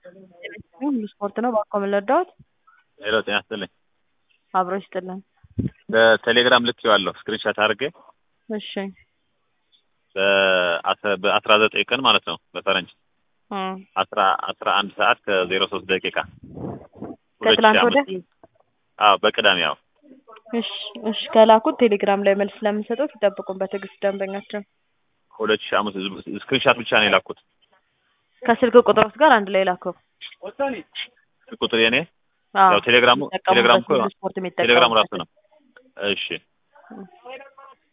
ሁሉ ስፖርት ነው። እባክዎ ምን ልርዳዎት? ሄሎ ጤና ይስጥልኝ። አብሮ ይስጥልን። በቴሌግራም ልኬዋለሁ ስክሪንሻት አድርጌ እሺ በአስራ- በአስራ ዘጠኝ ቀን ማለት ነው በፈረንጅ እ አስራ አስራ አንድ ሰዓት ከዜሮ ሶስት ደቂቃ ከትላንት ወዲያ? አዎ በቅዳሜ ያው እሺ እሺ ከላኩት ቴሌግራም ላይ መልስ ስለምንሰጠው ይጠብቁን በትዕግስት ደንበኛችን። ሁለት ሺህ አምስት ስክሪንሻት ብቻ ነው የላኩት ከስልክ ቁጥሮች ጋር አንድ ላይ ላከው። ቁጥር የኔ አዎ ያው ቴሌግራሙ የሚጠቀሙበት ቴሌግራሙ እኮ ሁሉ ስፖርት የሚጠቀሙበት ቴሌግራሙ ራሱ ነው። እሺ